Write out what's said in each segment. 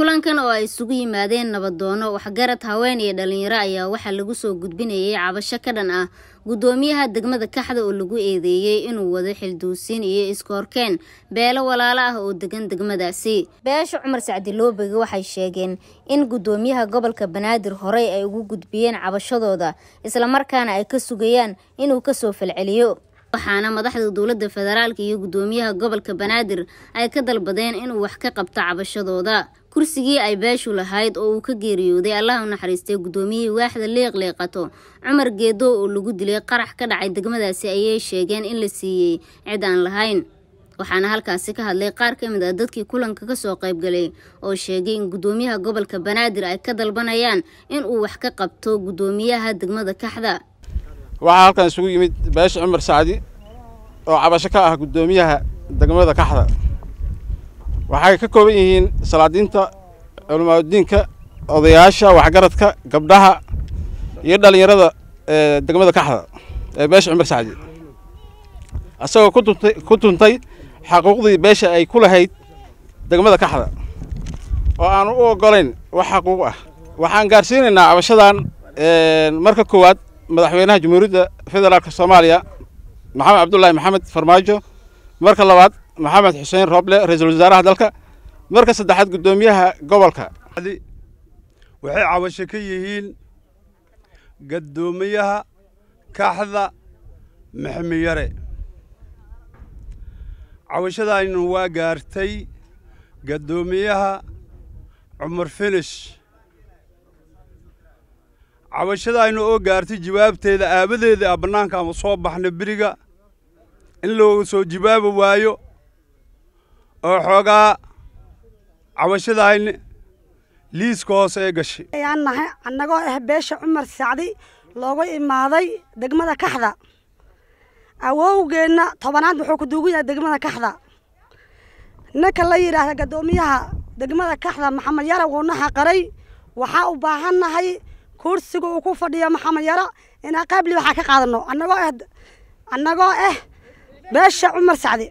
kulankan oo ay isugu yimaadeen nabadoono waxgarad haween iyo dhalinyaro ayaa waxaa lagu soo gudbinayay cabasho ka dhan ah guddoomiyaha degmada kaxda oo lagu eedeeyey inuu wado xilduusiin iyo iskoorkeen beelo walaalo ah oo degan degmadaasi beesha cumar sacdiloobega waxay sheegeen in guddoomiyaha gobolka banaadir horey ay ugu gudbiyeen cabashadooda islamarkaana ay ka sugayaan inuu kasoo falceliyo waxaana madaxda dowladda federaalk iyo guddoomiyaha gobolka banaadir ay ka dalbadeen inuu wax ka qabto cabashadooda kursigii ay beeshu lahayd oo uu ka geeriyooday allaha u naxariistay guddoomiyihii waaxda leeqleeqato cumar geedo oo lagu dilay qarax ka dhacay degmadaasi ayay sheegeen in la siiyey cid aan lahayn waxaana halkaasi ka hadlay qaar ka mid ah dadkii kulanka kasoo qaybgalay oo sheegay in guddoomiyaha gobolka banaadir ay ka dalbanayaan in uu wax ka qabto guddoomiyaha degmada kaxda waxaa halkan isugu yimid beesha cumar sacdi oo cabasho ka ah guddoomiyaha degmada kaxda waxay ka kooban yihiin salaadiinta culimaadudiinka odayaasha waxgaradka gabdhaha iyo dhallinyarada ee degmada kaxda ee beesha cumar sacdi isagoo kutuntay ku tuntay xaquuqdii beesha ay ku lahayd degmada kaxda oo aanu u oggolayn wax xaquuq ah waxaan gaarsiinaynaa cabashadan marka koowaad madaxweynaha jamhuuriyadda federaalk soomaaliya maxamed cabdullaahi maxamed farmaajo marka labaad maxamed xuseen rooble ra-iisul wasaaraha dalka marka saddexaad guddoomiyaha gobolka waxay cabasho ka yihiin guddoomiyaha kaxda maxmiyare cabashadaaynu waa gaartay guddoomiyaha cumar finish cabashadaaynu oo gaartay jawaabteeda aabadeeda a bannaanka ama soo baxna beriga in looga soo jawaabi waayo oo xoogaa cabashadaayni liiska hoose ee gashay ayaan nahay annagoo ah beesha cumar sacdi loogu imaaday degmada kaxda awowgeenna tobanaad wuxuu ku duugan yahay degmada kaxda ninka la yidhaahda guddoomiyaha degmada kaxda maxamed yara wuuna xaqaray waxaa u baahan nahay kursiga uu ku fadhiyo maxamed yaro inaa qaybli waxaa ka qaadano annagoo ah annagoo ah beesha cumar sacdi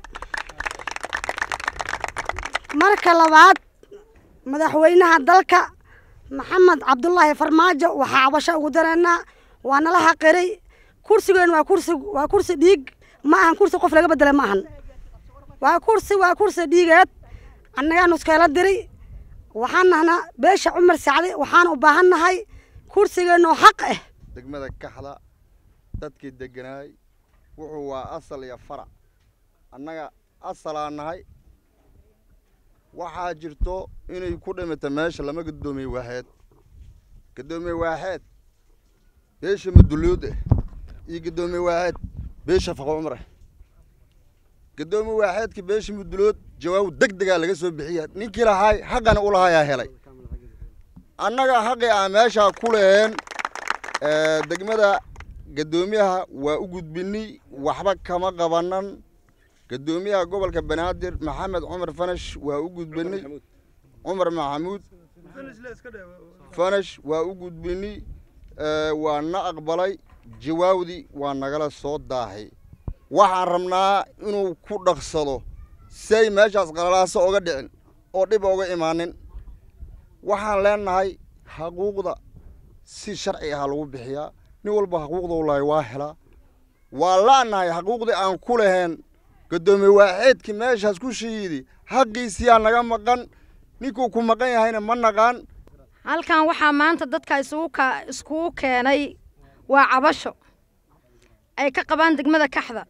marka labaad madaxweynaha dalka maxamed cabdullaahi farmaajo waxaa cabasho ugu dareennaa waa nala xaqiray kursigeen waa kursi waa kursi dhiig ma ahan kursi qof laga bedela ma ahan waa kursi waa kursi dhiigeed annagaanu iskala diray waxaan nahnaa beesha cumar sacdi waxaan u baahan nahay kursigeenoo xaq ah degmada kaxda dadkii degganaay wuxuu waa asal iyo farac annaga asalaa nahay waxaa jirto inay ku dhimata meesha lama guddoomiye waaxeed guddoomiye waaxeed beesha madulyood ah iyo guddoomiye waaxeed beesha faqo cumar ah guddoomiye waaxeedka beesha mudulood jawaab deg degaa laga soo bixiya ninkii lahaay xaqana u lahayaa helay annaga xaqii aan meeshaa ku leheen degmada guddoomiyaha waa u gudbinay waxba kama qabanan guddoomiyaha gobolka banaadir maxamed cumar fanash waa u gudbinay cumar maxamuud fanash waa u gudbinay waa na aqbalay jawaabdii waa nagala soo daahay waxaan rabnaa inuu ku dhaqsado say meeshaas qalalaaso oga dhicin oo dhib oga imaanin waxaan leenahay xaquuqda si sharci ah lagu bixiyaa nin walba xaquuqda u lahay waa helaa waa la'nahay xaquuqdii aan ku laheen guddoomiye waaxeedkii meeshaas ku shiidi xaqiisiyaa naga maqan ninkuu ku maqan yahayna ma naqaan halkan waxaa maanta dadka isugu iskugu keenay waa cabasho ay ka qabaan degmada kaxda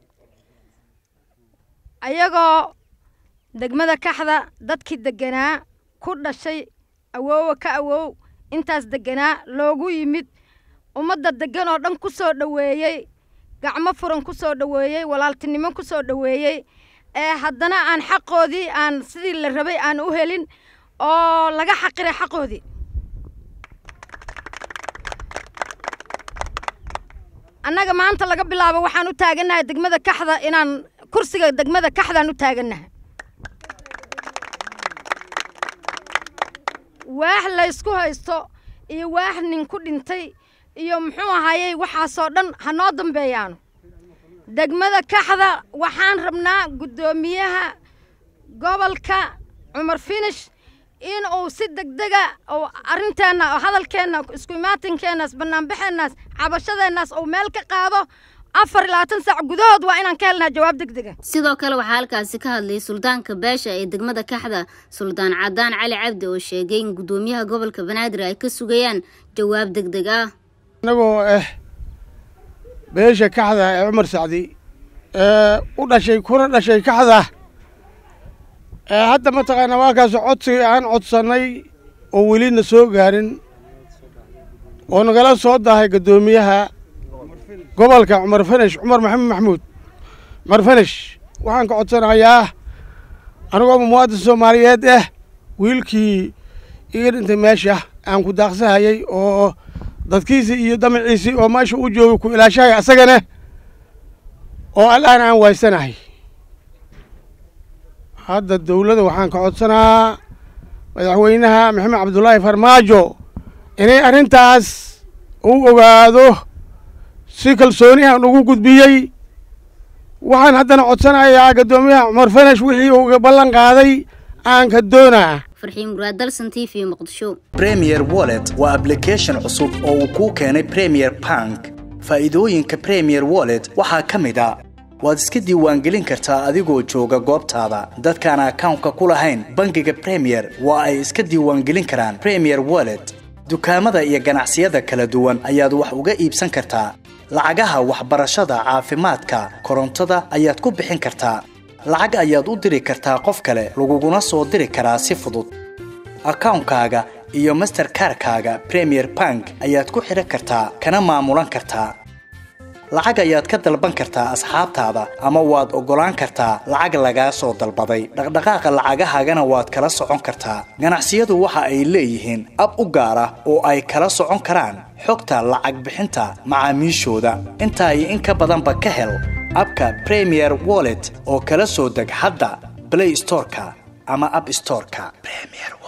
ayagoo degmada kaxda dadkii deganaa ku dhashay awoowa ka awow intaas deganaa loogu yimid ummadda deggan oo dhan ku soo dhoweeyey gacmo furan ku soo dhoweeyey walaaltinimo ku soo dhoweeyey ee haddana aan xaqoodii aan sidii la rabay aan u helin oo laga xaqiray xaqoodii annaga maanta laga bilaabo waxaan u taagannahay degmada kaxda inaan kursiga degmada kaxdaan u taagannahay waax laysku haysto iyo waax nin ku dhintay iyo muxuu ahayey waxaasoo dhan ha noo dambeeyaano degmada kaxda waxaan rabnaa guddoomiyaha gobolka cumar finish in uu si degdega uu arrinteenna oo hadalkeenna isku imaatinkeennaaas bannaanbaxeennaas cabashadeennaas uu meel ka qaado afar iyo labaatan saac gudahood waa inaan ka helnaa jawaab degdega sidoo kale waxaa halkaasi ka hadlayay suldaanka beesha ee degmada kaxda suldaan cadaan cali cabdi oo sheegay in guddoomiyaha gobolka banaadir ay ka sugayaan jawaab degdeg ah annagoo ah beesha kaxda ee cumar sacdi ee u dhashay kuna dhashay kaxda ee hadda mataqaana waa kaas codsiga aan codsannay oo welina soo gaarin oo nagala soo dahay guddoomiyaha gobolka cumar fanesh cumar maxamed maxamuud cumar fanesh waxaan ka codsanayaa anigoo muwaadin soomaaliyeed ah wiilkii iga dhintay meesha aan ku daaqsahayay oo dadkiisii iyo damaciisii oo meesha u joogay ku ilaashahaya asagana oo allahan aan waysanahay hadda dawladda waxaan ka codsanaa madaxweynaha maxamed cabdullaahi farmaajo inay arrintaas u ogaado si kalsoonihan ugu gudbiyey waxaan haddana codsanayaa guddoomiyaha cumar fanesh wixii uu iga ballan qaaday aan ka doonaa farxiin muraad dalsan t v muqdisho premier wallet waa application cusub oo uu kuu keenay premier bank faa'iidooyinka premier wallet waxaa ka mid a waad iska diiwaangelin kartaa adigoo jooga goobtaada dadkaan akawnka ku lahayn bangiga premier waa ay iska diiwaangelin karaan premier wallet dukaamada iyo ganacsiyada kala duwan ayaad wax uga iibsan kartaa lacagaha waxbarashada caafimaadka korontada ayaad ku bixin kartaa lacag ayaad u diri kartaa qof kale laguguna soo diri karaa si fudud akawnkaaga iyo masterkarkaaga premier bank ayaad ku xidhan kartaa kana maamulan kartaa lacag ayaad ka dalban kartaa asxaabtaada ama waad oggolaan kartaa lacag lagaa soo dalbaday dhaqdhaqaaqa lacagahaagana waad kala socon kartaa ganacsiyadu waxa ay leeyihiin ab u gaar ah oo ay kala socon karaan xogta lacag bixinta macaamiishooda intaa iyo in ka badanba ka hel abka premier wallet oo kala soo deg hadda blay storeka ama ab storeka